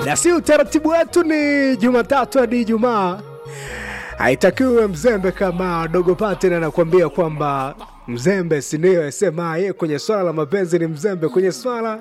na si utaratibu wetu ni Jumatatu hadi Ijumaa. Haitakiwi mzembe kama dogo Paten anakuambia kwamba mzembe sindio? Sema ye kwenye swala la mapenzi ni mzembe, kwenye swala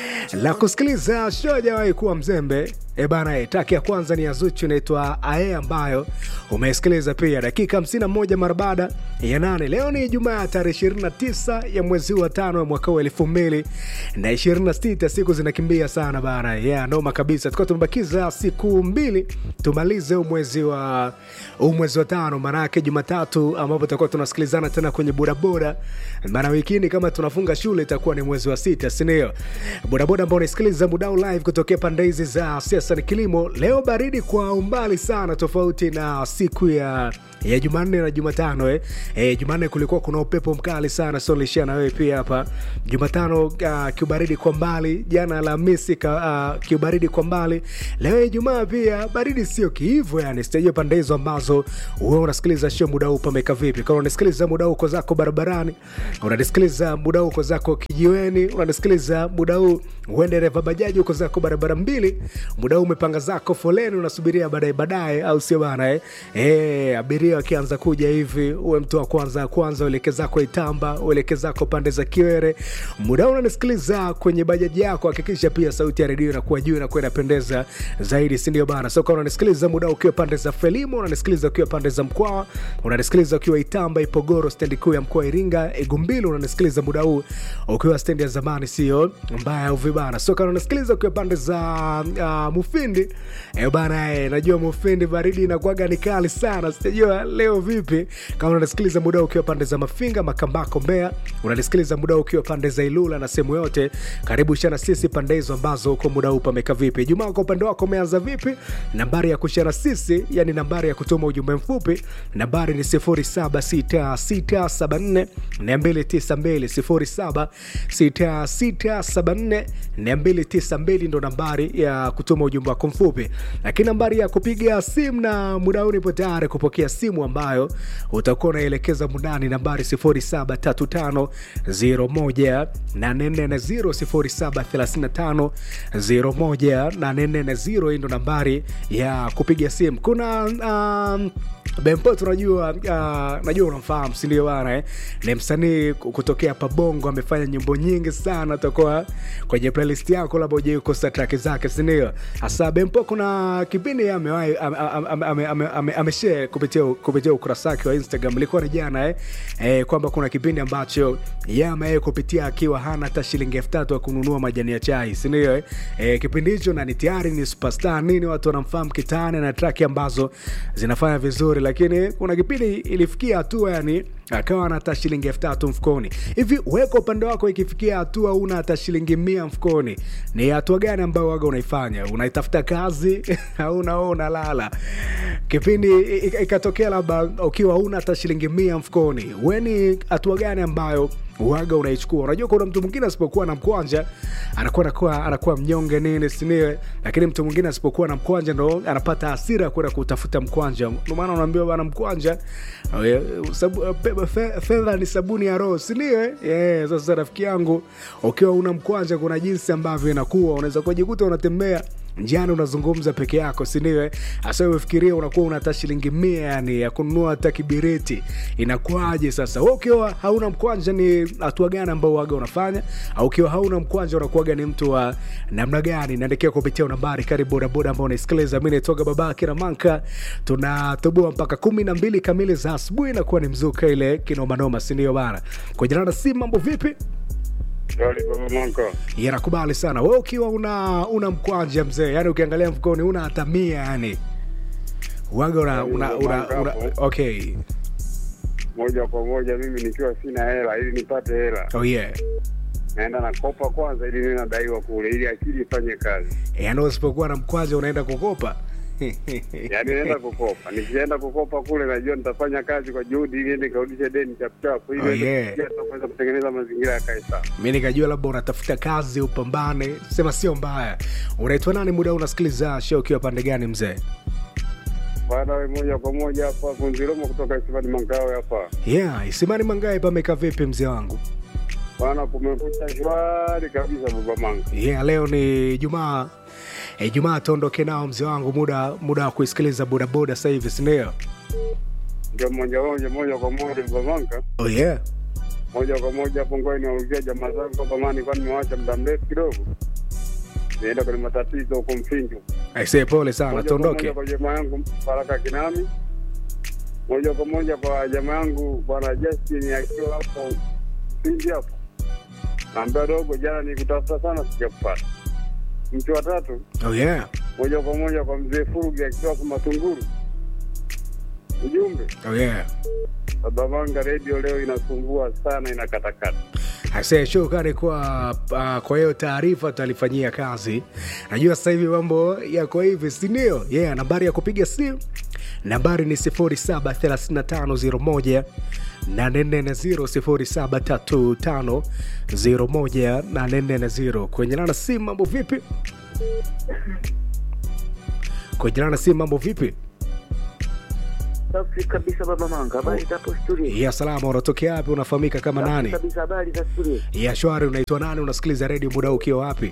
la kusikiliza show hajawahi kuwa mzembe. E bana, taki ya kwanza ni ya Zuchu inaitwa Ae, ambayo umesikiliza pia dakika 51 mara baada ya nane. Leo ni Ijumaa ya tarehe 29 ya mwezi wa tano ya mwaka wa elfu mbili na 26. Siku zinakimbia sana bana, yeah, noma kabisa. Tukuwa tumebakiza siku mbili tumalize huu mwezi wa huu mwezi wa tano, maanake Jumatatu ambapo tutakuwa tunasikilizana tena kwenye bodaboda, maana wikini kama tunafunga shule itakuwa ni mwezi wa sita, sindio? Bodaboda ambao unasikiliza mudau live kutokea pande hizi za siasa ni kilimo. Leo baridi kwa umbali sana, tofauti na siku ya ya Jumanne na Jumatano eh. Eh, Jumanne kulikuwa kuna upepo mkali sana, so nilishia na wewe pia hapa. Jumatano uh, kiubaridi kwa mbali, jana Alhamisi uh, kiubaridi kwa mbali. Leo Ijumaa pia baridi sio kiivo, yani sijajua pande hizo ambazo wewe unasikiliza show muda huu pameka vipi? Kama unasikiliza muda huu uko zako barabarani, unanisikiliza muda huu uko zako kijiweni, unanisikiliza muda huu uende dereva bajaji uko zako barabara mbili, muda huu umepanga zako foleni, unasubiria baadaye baadaye, au sio bana eh? Eh, abiria wakianza kuja hivi, uwe mtu wa kwanza kwanza, ueleke zako Itamba, ueleke zako pande za Kiwere. Muda huu unanisikiliza kwenye bajaji yako, hakikisha pia sauti ya redio inakuwa juu, inakuwa inapendeza zaidi, si ndio bana? So kama unanisikiliza muda huu ukiwa pande za Frelimo, unanisikiliza ukiwa pande za Mkwawa, unanisikiliza ukiwa Itamba, Ipogoro, stendi kuu ya mkoa wa Iringa, Igumbili, unanisikiliza muda huu ukiwa stendi ya zamani, sio mbaya au vibana. So kama unanisikiliza ukiwa pande za uh, Mufindi eh bana, eh, najua Mufindi baridi inakuwaga ni kali sana, sijajua leo vipi. Kama unanisikiliza muda huu ukiwa pande za Mafinga, Makambako, Mbeya, unanisikiliza muda huu ukiwa pande za Ilula na sehemu yote, karibu shana sisi pande hizo ambazo uko muda huu pameka vipi. Jumaa kwa upande wako umeanza vipi? Nambari ya kushana sisi, yani nambari ya kutuma ujumbe mfupi, nambari ni 076674 292 076674 292 ndo nambari ya kutuma ujumbe wako mfupi, lakini nambari ya kupiga simu na muda huu nipo tayari kupokea simu ambayo utakuwa unaelekeza mundani, nambari 0735018440 0735018440. Hii ndo nambari ya kupiga simu. Kuna um, Bempo tunajua, uh, najua unamfahamu si ndio bana eh? Ni msanii kutokea Pabongo, amefanya nyimbo nyingi sana, utakuwa kwenye playlist yako, labda uje kukosa track zake, si ndio? Hasa Bempo kuna kipindi amewahi ameshare kupitia kupitia ukurasa wake wa Instagram, ilikuwa ni jana eh? Eh, kwamba kuna kipindi ambacho yeye amewahi kupitia akiwa hana hata shilingi elfu tatu ya kununua majani ya chai, si ndio eh? Eh, kipindi hicho na ni tayari ni superstar nini, watu wanamfahamu kitaani na track ambazo zinafanya vizuri lakini kuna kipindi ilifikia hatua yani akawa ana hata shilingi elfu tatu mfukoni. Hivi weka upande wako, ikifikia hatua una hata shilingi mia mfukoni, ni hatua gani ambayo waga unaifanya? Unaitafuta kazi au unao unalala? Kipindi ikatokea labda ukiwa una hata shilingi mia mfukoni, we ni hatua gani ambayo waga unaichukua? Unajua, kuna mtu mwingine asipokuwa na mkwanja anakuwa anakuwa anakuwa mnyonge nini siniwe, lakini mtu mwingine asipokuwa na mkwanja ndo anapata hasira kwenda kutafuta mkwanja. Ndio maana unaambiwa bana, mkwanja fedha ni sabuni ya roho, siniwe? Yeah, sasa rafiki yangu, ukiwa una mkwanja, kuna jinsi ambavyo inakuwa unaweza kujikuta unatembea njiani unazungumza peke yako, sindio? Hasa umefikiria unakuwa una hata shilingi mia yani ya kununua hata kibiriti, inakuwaje sasa? Wewe ukiwa hauna mkwanja, ni hatua gani ambao waga unafanya? Au ukiwa hauna mkwanja, unakuwaga ni mtu wa namna gani? Naandikia kupitia nambari karibu bodaboda ambao unaisikiliza. Mi naitoka baba Kina Manka, tunatoboa mpaka kumi na mbili kamili za asubuhi, inakuwa ni mzuka ile kinomanoma, sindio bana? Kwa jina la si mambo vipi? yanakubali sana we ukiwa una una mkwanja mzee, yani ukiangalia mfukoni una hata mia yani waga una, una, una, una, okay moja kwa moja mimi nikiwa sina hela ili nipate hela oh yeah naenda nakopa kwanza ili niwe nadaiwa kule ili akili ifanye kazi yani usipokuwa na mkwanja unaenda kukopa yaani naenda kukopa nikienda kukopa kule najua nitafanya kazi kwa juhudi ili nikarudishe deni chapuchapu ili Oh, yeah. kuweza kutengeneza mazingira yakae sawa mi nikajua labda unatafuta kazi upambane sema sio mbaya unaitwa nani muda huu unasikiliza show ukiwa pande gani mzee bwana we moja kwa moja hapa kunziromo kutoka isimani mangawe hapa yeah isimani mangae pameka vipi mzee wangu bwana kumekucha shwari kabisa baba manga yeah leo ni jumaa Ijumaa tuondoke nao mzee wangu, muda muda wa kuisikiliza bodaboda sasa hivi, si ndio? Ndio moja moja moja kwa moja Babanka, Oh yeah. moja kwa moja hapo ngoja niwarudia jamaa zangu kwa zamani, kwani nimewacha muda mrefu kidogo, nienda kwenye matatizo huko Mfinju. Aisee, pole sana, moja kwa moja tuondoke. kwa jamaa yangu Baraka Kinami, moja kwa moja kwa jamaa yangu bwana Justin akiwa hapo Mfinji hapo, naambia dogo, jana nikutafuta sana sijakupata. Mtu wa tatu Oh yeah. moja kwa moja kwa mzee Furugi akiwa hapo Matunguru. Ujumbe Oh yeah. Babavanga redio leo inasumbua sana, inakatakata. Aisee, shukrani kwa uh, kwa hiyo taarifa tutalifanyia kazi. Najua sasa hivi mambo yako hivi, si ndio? Yeah, nambari ya kupiga simu nambari ni 073501 840 073501 kwenye nana simu. Mambo vipi? Kwenye nana simu, mambo vipi? Safi kabisa baba Manga, habari za hapo studio? Ya salama, unatokea wapi? Unafahamika kama Safi nani? kabisa, habari za studio? Ya shwari, unaitwa nani? Unasikiliza redio muda huu ukiwa wapi?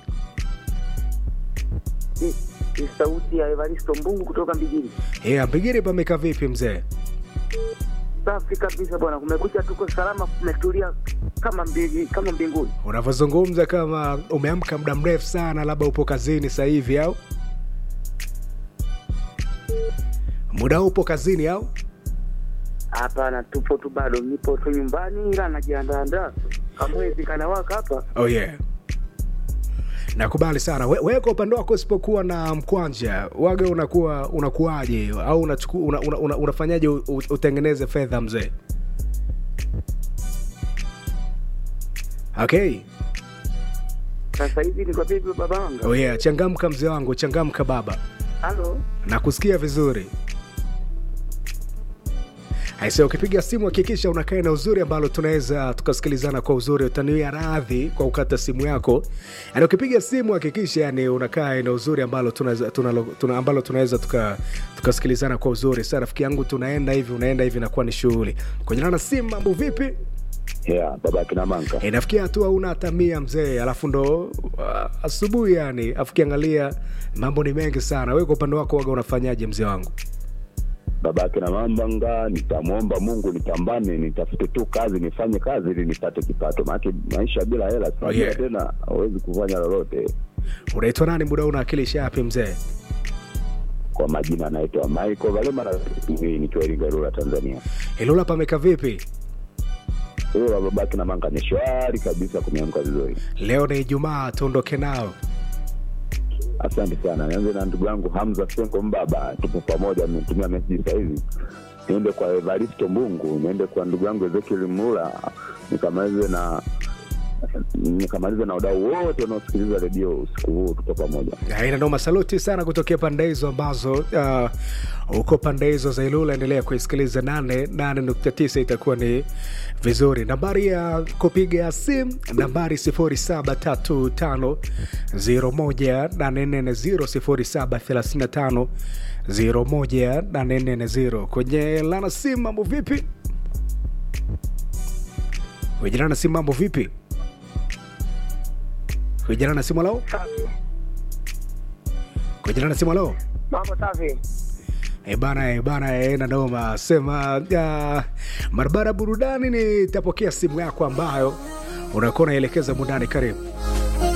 Ni, ni sauti ya Evaristo Mbungu kutoka Mbigiri. Yeah, Mbigiri pameka vipi mzee? Safi kabisa bwana, kumekucha, tuko salama, kumetulia kama mbigi, kama mbinguni. unavyozungumza kama umeamka muda mrefu sana, labda upo kazini sasa hivi au muda huu upo kazini au? Hapana, tupo tu bado, nipo tu nyumbani, ila najiandaandaa kamwezi kanawaka hapa. Oh yeah. Nakubali sana. We- Wewe kwa upande wako usipokuwa na mkwanja waga unakuwa unakuwaje hiyo au unachuku, una, una, una, unafanyaje u- u- utengeneze fedha mzee? Okay. Sasa hivi niko vipi baba Manga? Oh yeah, changamka mzee wangu, changamka baba. Halo, nakusikia vizuri aise ukipiga simu hakikisha unakaa na uzuri ambalo tunaweza tukasikilizana kwa uzuri utaniwia radhi kwa ukata simu yako yani ukipiga simu hakikisha yani unakaa na uzuri ambalo tunaweza tunalo- tuna, ambalo tunaweza tuka- tukasikilizana kwa uzuri sa rafiki yangu tunaenda hivi unaenda hivi nakuwa ni shughuli kwenye na simu mambo vipi Yeah, baba kina Manka. inafikia hatua una hata mia mzee alafu ndo uh, asubuhi yani afu kiangalia mambo ni mengi sana we kwa upande wako waga unafanyaje mzee wangu Baba kina Mambanga, nitamwomba Mungu nipambane, nitafute tu kazi, nifanye kazi ili nipate kipato. Maana maisha bila hela si Oh, yeah. tena hawezi kufanya lolote. unaitwa nani muda huu unawakilisha yapi mzee Kwa majina anaitwa Michael Valema na hii nikiwa Iringa Rura Tanzania. ilula pameka vipi Huyo baba kina Manga ni shwari kabisa kumeamka vizuri. leo ni ijumaa tuondoke nao Asante sana. Nianze na ndugu yangu Hamza Sengo Mbaba, tupo pamoja, ametumia meseji sasa hivi. Niende kwa Evaristo Mbungu, niende kwa ndugu yangu Ezekiel Mula, nikamalize na nikamalize na wadau wote wanaosikiliza redio usiku huu, tupo pamoja. aina noma saluti sana kutokea pande hizo ambazo uh, uko pande hizo za ilula endelea kuisikiliza 88.9 itakuwa ni vizuri nambari ya kupiga simu nambari 0735 01350 kwenye lana simu mambo vipi kwenye lana simu mambo vipi kwenye lana simu lao kwenye lana simu lao mambo safi. E bana, e bana, e na noma sema uh, barabara burudani. Nitapokea simu yako ambayo unakuwa unaelekeza mundani. Karibu.